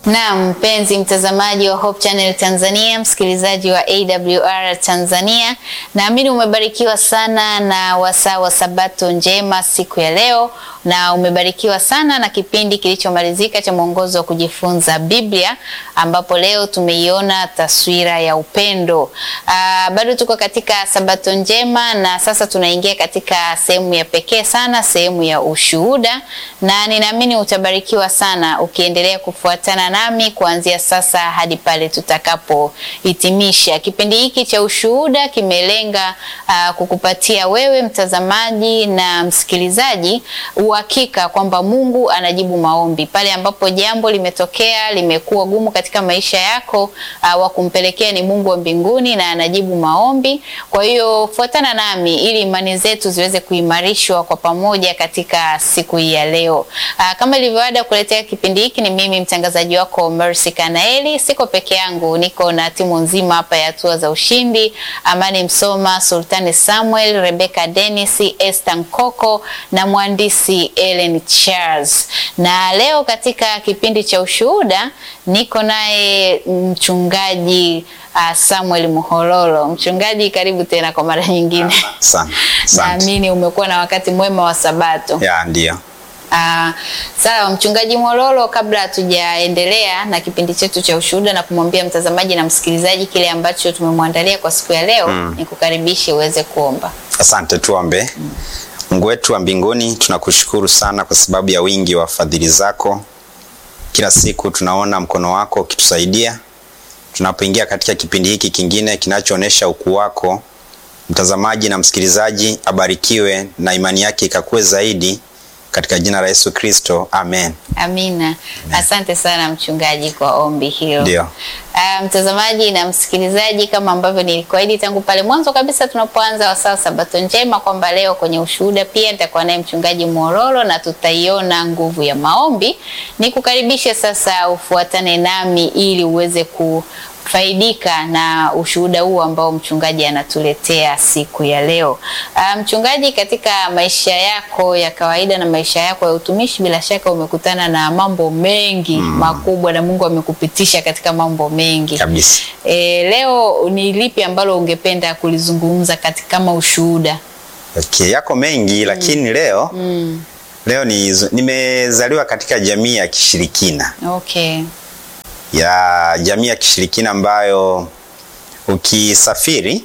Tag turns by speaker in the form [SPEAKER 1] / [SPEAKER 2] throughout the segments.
[SPEAKER 1] Na mpenzi mtazamaji wa Hope Channel Tanzania, msikilizaji wa AWR Tanzania, naamini umebarikiwa sana na wasaa wa Sabato njema siku ya leo, na umebarikiwa sana na kipindi kilichomalizika cha mwongozo wa kujifunza Biblia, ambapo leo tumeiona taswira ya upendo. Aa, bado tuko katika Sabato njema na sasa tunaingia katika sehemu ya pekee sana, sehemu ya ushuhuda, na ninaamini utabarikiwa sana ukiendelea kufuatana nami kuanzia sasa hadi pale tutakapohitimisha kipindi hiki cha ushuhuda. Kimelenga uh, kukupatia wewe mtazamaji na msikilizaji uhakika kwamba Mungu anajibu maombi pale ambapo jambo limetokea limekuwa gumu katika maisha yako. Uh, wa kumpelekea ni Mungu wa mbinguni na anajibu maombi. Kwa hiyo fuatana nami ili imani zetu ziweze kuimarishwa kwa pamoja katika siku hii ya leo. Uh, kama ilivyoada kuletea kipindi hiki ni mimi mtangazaji wako Mercy Kanaeli. Siko peke yangu, niko na timu nzima hapa ya hatua za ushindi: Amani Msoma, Sultani Samuel, Rebecca Dennis, Esther Nkoko na mhandisi Ellen Charles. Na leo katika kipindi cha ushuhuda niko naye mchungaji uh, Samuel Muhololo. Mchungaji, karibu tena kwa mara nyingine.
[SPEAKER 2] Sana. Asante.
[SPEAKER 1] Naamini umekuwa na wakati mwema wa Sabato.
[SPEAKER 2] Ya, ndio.
[SPEAKER 1] Ah, sawa mchungaji Mwololo, kabla hatujaendelea na kipindi chetu cha ushuhuda na kumwambia mtazamaji na msikilizaji kile ambacho tumemwandalia kwa siku ya leo, nikukaribishe uweze kuomba.
[SPEAKER 2] Asante, tuombe. Mungu wetu wa mbinguni, tunakushukuru sana kwa sababu ya wingi wa fadhili zako. Kila siku tunaona mkono wako ukitusaidia tunapoingia katika kipindi hiki kingine kinachoonyesha ukuu wako. Mtazamaji na msikilizaji abarikiwe na imani yake ikakue zaidi katika jina la Yesu Kristo, amen.
[SPEAKER 1] Amina. Asante sana mchungaji kwa ombi hilo.
[SPEAKER 2] Ndio.
[SPEAKER 1] Ah, mtazamaji na msikilizaji, kama ambavyo nilikuahidi tangu pale mwanzo kabisa tunapoanza wasaa Sabato njema kwamba leo kwenye ushuhuda pia nitakuwa naye mchungaji Mwololo na tutaiona nguvu ya maombi. Nikukaribishe sasa ufuatane nami ili uweze kufaidika na ushuhuda huu ambao mchungaji anatuletea siku ya leo. Ah, mchungaji, katika maisha yako ya kawaida na maisha yako ya utumishi, bila shaka umekutana na mambo mengi makubwa na Mungu amekupitisha katika mambo mengi
[SPEAKER 2] Kabisa.
[SPEAKER 1] E, leo ni lipi ambalo ungependa kulizungumza katika kama ushuhuda?
[SPEAKER 2] Okay, yako mengi lakini leo leo ni, nimezaliwa katika jamii ya kishirikina
[SPEAKER 1] Okay.
[SPEAKER 2] ya jamii ya kishirikina ambayo ukisafiri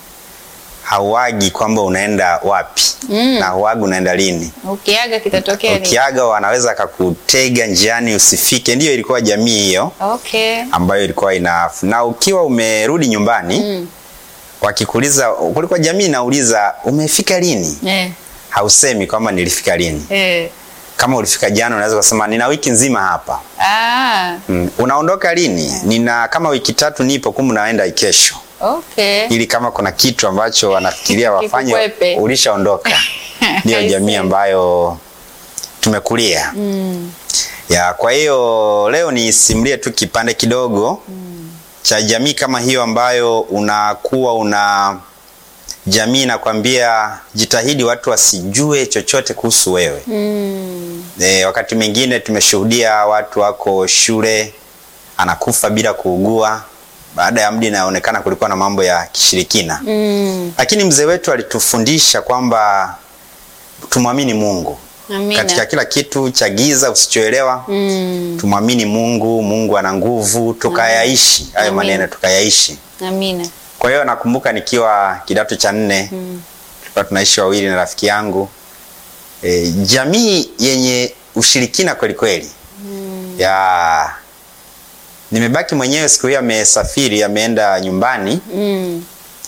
[SPEAKER 2] hauagi kwamba unaenda wapi na hauagi unaenda lini.
[SPEAKER 1] Ukiaga kitatokea nini?
[SPEAKER 2] Ukiaga wanaweza kakutega njiani usifike. Ndiyo ilikuwa jamii hiyo
[SPEAKER 1] Okay.
[SPEAKER 2] ambayo ilikuwa ina na ukiwa umerudi nyumbani wakikuuliza, kulikuwa jamii inauliza umefika lini,
[SPEAKER 1] Eh.
[SPEAKER 2] hausemi kwamba nilifika lini.
[SPEAKER 1] Eh.
[SPEAKER 2] Kama ulifika jana, unaweza kusema nina wiki nzima hapa.
[SPEAKER 1] Ah.
[SPEAKER 2] Mm. Unaondoka lini? Nina kama wiki tatu nipo, kumbe naenda kesho,
[SPEAKER 1] Okay.
[SPEAKER 2] ili kama kuna kitu ambacho wanafikiria wafanye
[SPEAKER 1] Kikukwepe.
[SPEAKER 2] ulishaondoka. Ndiyo
[SPEAKER 1] I
[SPEAKER 2] jamii
[SPEAKER 1] see.
[SPEAKER 2] ambayo tumekulia ya. Kwa hiyo leo nisimulie tu kipande kidogo cha jamii kama hiyo ambayo unakuwa una jamii inakwambia jitahidi watu wasijue chochote kuhusu wewe. E, wakati mwingine tumeshuhudia watu wako shule anakufa bila kuugua, baada ya muda inaonekana kulikuwa na mambo ya kishirikina
[SPEAKER 1] Mm.
[SPEAKER 2] lakini mzee wetu alitufundisha kwamba tumwamini Mungu
[SPEAKER 1] Amina.
[SPEAKER 2] katika kila kitu cha giza usichoelewa.
[SPEAKER 1] Mm.
[SPEAKER 2] Tumwamini Mungu, Mungu ana nguvu, tukayaishi hayo
[SPEAKER 1] Amina.
[SPEAKER 2] maneno, tukayaishi.
[SPEAKER 1] Amina.
[SPEAKER 2] Kwa hiyo nakumbuka nikiwa kidato cha nne tulikuwa tunaishi wawili na rafiki yangu e, jamii yenye ushirikina kweli kweli ya nimebaki mwenyewe. Siku hiyo amesafiri, ameenda nyumbani
[SPEAKER 1] Mm.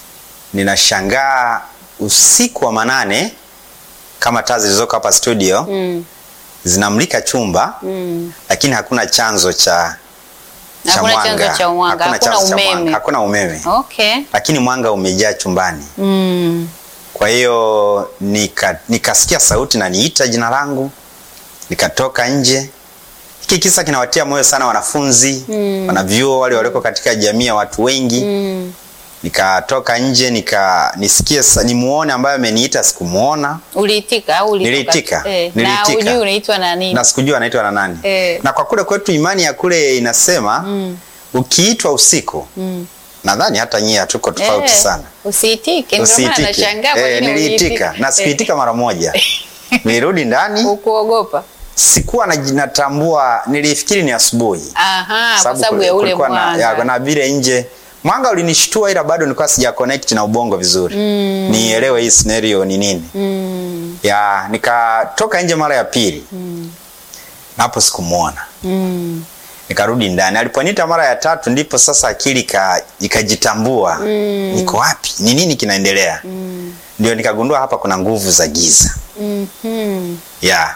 [SPEAKER 2] ninashangaa usiku wa manane kama taa zilizoko hapa studio
[SPEAKER 1] Mm.
[SPEAKER 2] zinamulika chumba
[SPEAKER 1] Mm.
[SPEAKER 2] lakini hakuna chanzo cha cha
[SPEAKER 1] Hakuna chanzo cha mwanga, hakuna
[SPEAKER 2] chanzo cha
[SPEAKER 1] umeme.
[SPEAKER 2] mwanga, hakuna umeme
[SPEAKER 1] Okay.
[SPEAKER 2] lakini mwanga umejaa chumbani.
[SPEAKER 1] Mm.
[SPEAKER 2] Kwa hiyo nika, nikasikia sauti na niita jina langu, nikatoka nje. Hiki kisa kinawatia moyo sana wanafunzi
[SPEAKER 1] Mm.
[SPEAKER 2] wanavyuo wale walioko katika jamii ya watu wengi
[SPEAKER 1] Mm.
[SPEAKER 2] nikatoka nje nika nisikie sa- nimuone ambaye ameniita sikumuona
[SPEAKER 1] Uliitika au ulitoka?
[SPEAKER 2] Niliitika.
[SPEAKER 1] Eh, na
[SPEAKER 2] Niliitika.
[SPEAKER 1] ujui unaitwa na nini?
[SPEAKER 2] na sikujua anaitwa na nani
[SPEAKER 1] Eh.
[SPEAKER 2] na kwa kule kwetu imani ya kule inasema ukiitwa usiku nadhani hata nyie hatuko tofauti
[SPEAKER 1] Eh,
[SPEAKER 2] sana
[SPEAKER 1] Usiitike, ndio maana
[SPEAKER 2] usiitike
[SPEAKER 1] nashangaa kwa
[SPEAKER 2] eh,
[SPEAKER 1] nini
[SPEAKER 2] niliitika
[SPEAKER 1] uliitika.
[SPEAKER 2] na sikuitika mara moja nilirudi ndani
[SPEAKER 1] Ukuogopa.
[SPEAKER 2] sikuwa naji- natambua nilifikiri ni asubuhi
[SPEAKER 1] Aha, kwa
[SPEAKER 2] Sababu
[SPEAKER 1] sababu ya ule
[SPEAKER 2] kulikuwa na, ya,
[SPEAKER 1] mwanga.
[SPEAKER 2] na vile nje mwanga ulinishtua ila bado nilikuwa sija connect na ubongo vizuri mm. nielewe hii scenario ni nini
[SPEAKER 1] Mm,
[SPEAKER 2] ya nikatoka nje mara ya pili mm. na hapo sikumuona
[SPEAKER 1] mm,
[SPEAKER 2] nikarudi ndani aliponiita mara ya tatu ndipo sasa akili ika- ikajitambua mm. niko wapi ni nini kinaendelea mm. ndio nikagundua hapa kuna nguvu za giza
[SPEAKER 1] mhm.
[SPEAKER 2] ya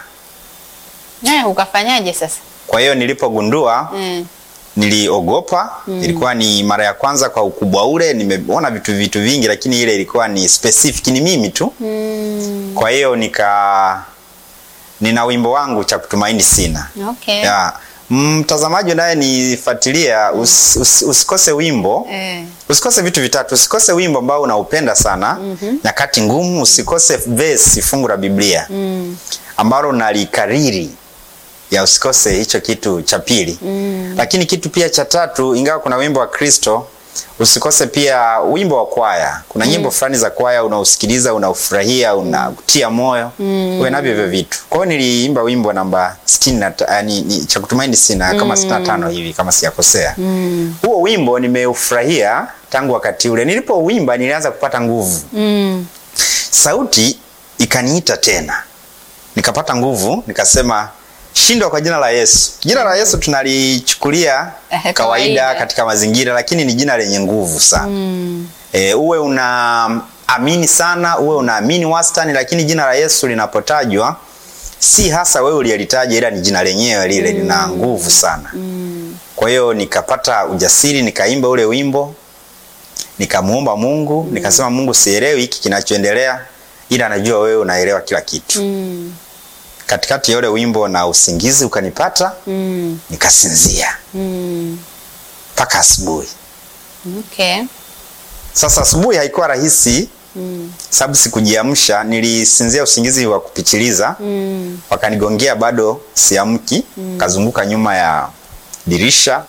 [SPEAKER 1] Eh, ukafanyaje sasa?
[SPEAKER 2] kwa hiyo nilipogundua
[SPEAKER 1] Eh,
[SPEAKER 2] niliogopa mm. ilikuwa ni mara ya kwanza kwa ukubwa ule nimeona vitu vitu vingi lakini ile ilikuwa ni specific ni mimi tu
[SPEAKER 1] mm,
[SPEAKER 2] kwa hiyo nika nina wimbo wangu cha kutumaini sina
[SPEAKER 1] okay.
[SPEAKER 2] ya mtazamaji naye nifuatilia us, us, usikose wimbo
[SPEAKER 1] Eh,
[SPEAKER 2] usikose vitu vitatu usikose wimbo ambao unaupenda sana mm-hmm. nyakati ngumu usikose vesi fungu la biblia
[SPEAKER 1] mm,
[SPEAKER 2] ambalo nalikariri ya usikose hicho kitu cha pili
[SPEAKER 1] mm,
[SPEAKER 2] lakini kitu pia cha tatu ingawa kuna wimbo wa kristo usikose pia wimbo wa kwaya kuna nyimbo fulani za kwaya unausikiliza unaufurahia unakutia moyo mm. uwe navyo hivyo vitu kwa hiyo niliimba wimbo namba sitini na ta- ni, ni, cha kutumaini sina kama sitini na tano hivi kama sijakosea
[SPEAKER 1] mm,
[SPEAKER 2] huo wimbo nimeufurahia tangu wakati ule nilipouimba nilianza kupata nguvu
[SPEAKER 1] mm,
[SPEAKER 2] sauti ikaniita tena nikapata nguvu nikasema shindwa kwa jina la yesu jina la yesu tunalichukulia
[SPEAKER 1] Eh,
[SPEAKER 2] kawaida
[SPEAKER 1] kawaida.
[SPEAKER 2] katika mazingira lakini ni jina lenye nguvu sana
[SPEAKER 1] mm,
[SPEAKER 2] e, uwe unaamini sana uwe unaamini wastani lakini jina la yesu linapotajwa si hasa wewe uliyelitaja ila ni jina lenyewe lile lina nguvu sana
[SPEAKER 1] mm,
[SPEAKER 2] kwa hiyo nikapata ujasiri nikaimba ule wimbo nikamuomba mungu nikasema mungu sielewi hiki kinachoendelea ila najua wewe unaelewa kila kitu
[SPEAKER 1] mm,
[SPEAKER 2] katikati ya ule wimbo na usingizi ukanipata
[SPEAKER 1] mm,
[SPEAKER 2] nikasinzia
[SPEAKER 1] mm.
[SPEAKER 2] mpaka asubuhi
[SPEAKER 1] Okay.
[SPEAKER 2] sasa asubuhi haikuwa rahisi
[SPEAKER 1] Mm,
[SPEAKER 2] sababu sikujiamsha nilisinzia usingizi wa kupitiliza
[SPEAKER 1] mm,
[SPEAKER 2] wakanigongea bado siamki mm. kazunguka nyuma ya dirisha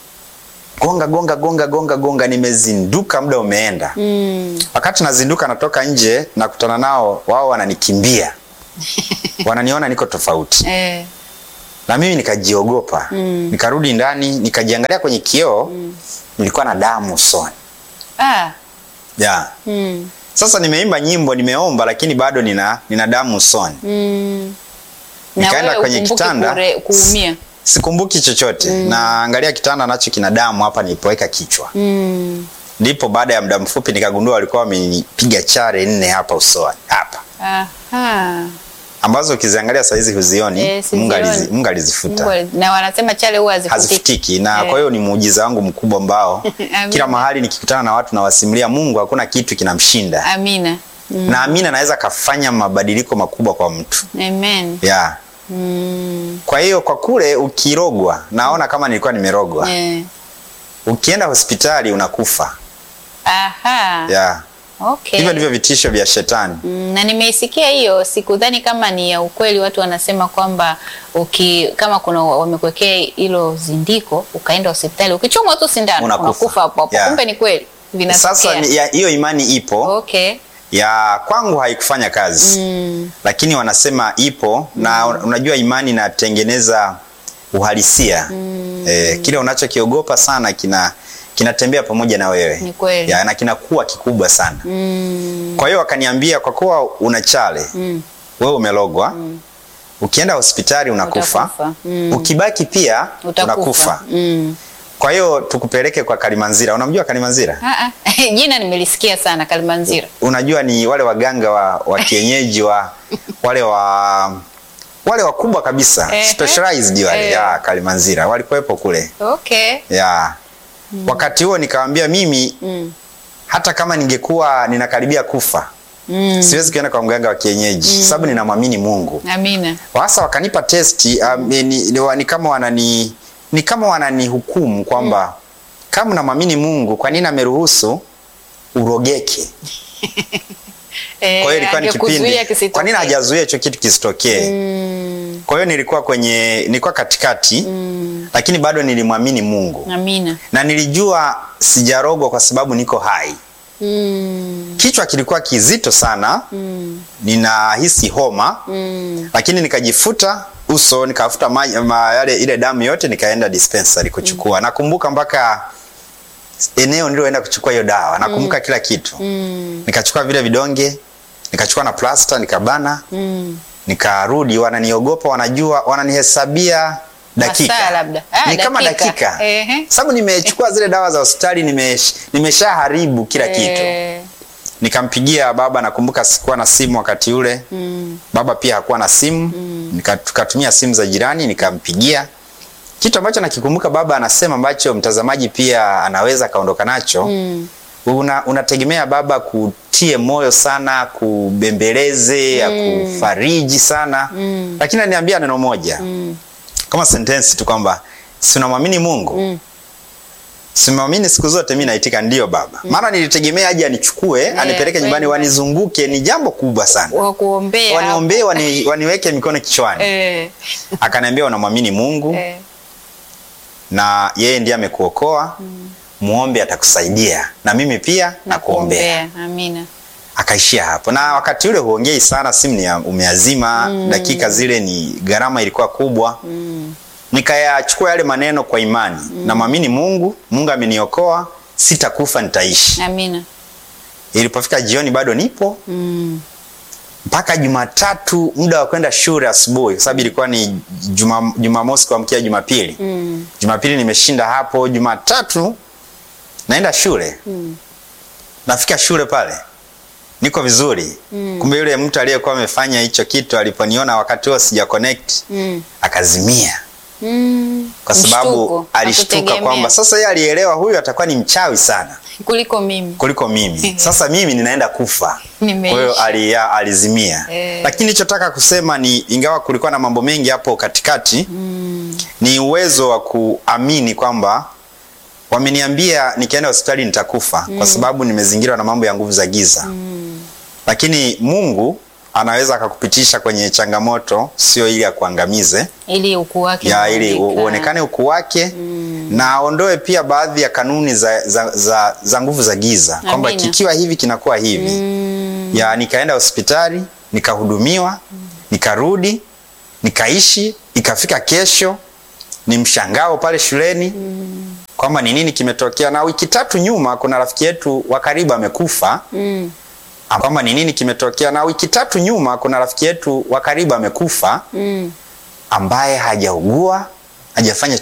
[SPEAKER 2] gonga gonga gonga gonga gonga nimezinduka muda umeenda
[SPEAKER 1] mm.
[SPEAKER 2] wakati nazinduka natoka nje nakutana nao wao wananikimbia wananiona niko tofauti
[SPEAKER 1] Eh,
[SPEAKER 2] na mimi nikajiogopa
[SPEAKER 1] Mm.
[SPEAKER 2] nikarudi ndani nikajiangalia kwenye kioo nilikuwa na damu usoni
[SPEAKER 1] ah,
[SPEAKER 2] yeah.
[SPEAKER 1] mm,
[SPEAKER 2] sasa nimeimba nyimbo nimeomba lakini bado nina, nina damu usoni
[SPEAKER 1] mm. Na
[SPEAKER 2] Nikaenda
[SPEAKER 1] wewe
[SPEAKER 2] kwenye
[SPEAKER 1] ukumbuki
[SPEAKER 2] kitanda.
[SPEAKER 1] kure- kuumia.
[SPEAKER 2] sikumbuki chochote mm. naangalia kitanda nacho kina damu hapa nilipoweka kichwa
[SPEAKER 1] Mm.
[SPEAKER 2] ndipo baada ya muda mfupi nikagundua walikuwa wamenipiga chare nne hapa usoni hapa
[SPEAKER 1] Aha.
[SPEAKER 2] ambazo ukiziangalia sahizi huzioni
[SPEAKER 1] Eh, sizioni.
[SPEAKER 2] mungu, alizi, mungu alizifuta
[SPEAKER 1] Mungu ali- na wanasema chale huwa hazifutiki.
[SPEAKER 2] hazifutiki na
[SPEAKER 1] Eh.
[SPEAKER 2] kwa hiyo ni muujiza wangu mkubwa ambao
[SPEAKER 1] Amina.
[SPEAKER 2] kila mahali nikikutana na watu nawasimulia mungu hakuna kitu kinamshinda
[SPEAKER 1] Amina. Mm.
[SPEAKER 2] na amina anaweza akafanya mabadiliko makubwa kwa mtu
[SPEAKER 1] Amen.
[SPEAKER 2] yeah.
[SPEAKER 1] Mm.
[SPEAKER 2] kwa hiyo kwa kule ukirogwa naona kama nilikuwa nimerogwa
[SPEAKER 1] Eh.
[SPEAKER 2] ukienda hospitali unakufa
[SPEAKER 1] Aha.
[SPEAKER 2] yeah.
[SPEAKER 1] Okay.
[SPEAKER 2] hivyo ndivyo vitisho vya shetani
[SPEAKER 1] Mm, na nimeisikia hiyo, sikudhani kama ni ya ukweli. Watu wanasema kwamba uki kama kuna wamekuwekea hilo zindiko, ukaenda hospitali, ukichomwa tu sindano
[SPEAKER 2] Unakufa.
[SPEAKER 1] unakufa hapo hapo.
[SPEAKER 2] Yeah.
[SPEAKER 1] Kumbe ni kweli vinatokea.
[SPEAKER 2] sasa ni- ya- hiyo imani ipo
[SPEAKER 1] okay.
[SPEAKER 2] ya kwangu haikufanya kazi
[SPEAKER 1] Mm.
[SPEAKER 2] lakini wanasema ipo na unajua imani inatengeneza uhalisia mm. e, kile unachokiogopa sana kina kinatembea pamoja na wewe
[SPEAKER 1] Ni kweli.
[SPEAKER 2] ya, na kinakuwa kikubwa sana
[SPEAKER 1] Mm.
[SPEAKER 2] kwa hiyo wakaniambia kwa kuwa una chale
[SPEAKER 1] Mm.
[SPEAKER 2] wewe umelogwa ukienda hospitali unakufa
[SPEAKER 1] Utakufa. Mm.
[SPEAKER 2] ukibaki pia
[SPEAKER 1] Utakufa.
[SPEAKER 2] unakufa
[SPEAKER 1] Mm.
[SPEAKER 2] kwa hiyo tukupeleke kwa kalimanzira unamjua kalimanzira
[SPEAKER 1] Ah, ah. Jina nimelisikia sana Kalimanzira.
[SPEAKER 2] unajua ni wale waganga wa, wa kienyeji wa wale wa wale wakubwa kabisa
[SPEAKER 1] Ehe.
[SPEAKER 2] specialized wale
[SPEAKER 1] Eh.
[SPEAKER 2] ya Kalimanzira walikuwepo kule
[SPEAKER 1] Okay.
[SPEAKER 2] ya wakati huo nikamwambia mimi
[SPEAKER 1] Mm.
[SPEAKER 2] hata kama ningekuwa ninakaribia kufa
[SPEAKER 1] Mm.
[SPEAKER 2] siwezi kuenda kwa mganga wa kienyeji sababu ninamwamini Mungu
[SPEAKER 1] Amina.
[SPEAKER 2] sasa wakanipa testi um, ni, ni, ni kama wanani ni kama wananihukumu kwamba kama unamwamini Mungu kwa nini ameruhusu urogeke.
[SPEAKER 1] Eh,
[SPEAKER 2] Kwa hiyo ilikuwa ni
[SPEAKER 1] angekuzuia
[SPEAKER 2] kipindi,
[SPEAKER 1] kisitokee.
[SPEAKER 2] kwa nini hajazuia hicho kitu kisitokee? Kwa hiyo nilikuwa kwenye, nilikuwa katikati lakini bado nilimwamini Mungu
[SPEAKER 1] Amina.
[SPEAKER 2] na nilijua sijarogwa kwa sababu niko hai.
[SPEAKER 1] Mm.
[SPEAKER 2] Kichwa kilikuwa kizito sana, ninahisi homa lakini nikajifuta uso nikafuta maji ma, yale ile damu yote nikaenda dispensary kuchukua. Nakumbuka mpaka eneo nililoenda kuchukua hiyo dawa, nakumbuka kila kitu. Nikachukua vile vidonge, nikachukua na plasta, nikabana, nikarudi. Wananiogopa, wanajua, wananihesabia dakika
[SPEAKER 1] Masaa labda. Ah,
[SPEAKER 2] ni kama
[SPEAKER 1] dakika.
[SPEAKER 2] dakika,
[SPEAKER 1] Ehe.
[SPEAKER 2] sababu nimechukua zile dawa za hospitali, nimesh- nimeshaharibu kila kitu
[SPEAKER 1] Eh,
[SPEAKER 2] nikampigia baba. Nakumbuka sikuwa na simu wakati ule baba pia hakuwa na simu Nika- tukatumia simu za jirani, nikampigia. Kitu ambacho nakikumbuka baba anasema ambacho mtazamaji pia anaweza akaondoka nacho una, unategemea baba kutie moyo sana, kubembeleze, akufariji sana lakini aniambia neno moja kama sentensi tu kwamba si unamwamini Mungu simamini siku zote, mi naitika ndio baba. Maana nilitegemea aje anichukue anipeleke nyumbani,
[SPEAKER 1] kweli.
[SPEAKER 2] wanizunguke, ni jambo kubwa sana,
[SPEAKER 1] wa kuombea.
[SPEAKER 2] waniombee, wani, waniweke mikono kichwani.
[SPEAKER 1] Eh,
[SPEAKER 2] Akaniambia unamwamini Mungu
[SPEAKER 1] eh,
[SPEAKER 2] na yeye ndiye amekuokoa, muombe atakusaidia, na mimi pia nakuombea.
[SPEAKER 1] kuombea. Amina.
[SPEAKER 2] Akaishia hapo, na wakati ule huongei sana, simu ni ya- umeazima. Dakika zile ni gharama ilikuwa kubwa nikayachukua yale maneno kwa imani namwamini Mungu, Mungu ameniokoa, sitakufa, nitaishi.
[SPEAKER 1] Amina.
[SPEAKER 2] Ilipofika jioni bado nipo mpaka Jumatatu, muda wa kwenda shule asubuhi, kwa sababu ilikuwa ni Juma- Jumamosi kuamkia Jumapili. Jumapili nimeshinda hapo, Jumatatu naenda shule. Nafika shule pale niko vizuri, kumbe yule mtu aliyekuwa amefanya hicho kitu aliponiona wakati huo sija connect akazimia
[SPEAKER 1] Mm.
[SPEAKER 2] kwa sababu
[SPEAKER 1] Mshtuko.
[SPEAKER 2] alishtuka
[SPEAKER 1] Hakutegemea.
[SPEAKER 2] kwamba sasa yeye alielewa huyu atakuwa ni mchawi sana
[SPEAKER 1] kuliko mimi.
[SPEAKER 2] kuliko mimi. Sasa mimi ninaenda kufa. Kwa
[SPEAKER 1] Nimeishi.
[SPEAKER 2] hiyo ali, alizimia.
[SPEAKER 1] Eh.
[SPEAKER 2] Lakini nilichotaka kusema ni ingawa kulikuwa na mambo mengi hapo katikati ni uwezo wa kuamini kwamba wameniambia nikienda hospitali nitakufa kwa sababu nimezingirwa na mambo ya nguvu za giza. Lakini Mungu anaweza akakupitisha kwenye changamoto sio ili akuangamize
[SPEAKER 1] ili ukuu wake
[SPEAKER 2] ya ili u-
[SPEAKER 1] uonekane.
[SPEAKER 2] uonekane ukuu wake na aondoe pia baadhi ya kanuni za, za, za, za nguvu za giza kwamba
[SPEAKER 1] Amina.
[SPEAKER 2] kikiwa hivi kinakuwa hivi ya nikaenda hospitali nikahudumiwa nikarudi nikaishi ikafika kesho ni mshangao pale shuleni kwamba ni nini kimetokea na wiki tatu nyuma kuna rafiki yetu wa karibu amekufa
[SPEAKER 1] Mm.
[SPEAKER 2] kwamba ni nini kimetokea na wiki tatu nyuma kuna rafiki yetu wa karibu amekufa
[SPEAKER 1] Mm.
[SPEAKER 2] ambaye hajaugua hajafanya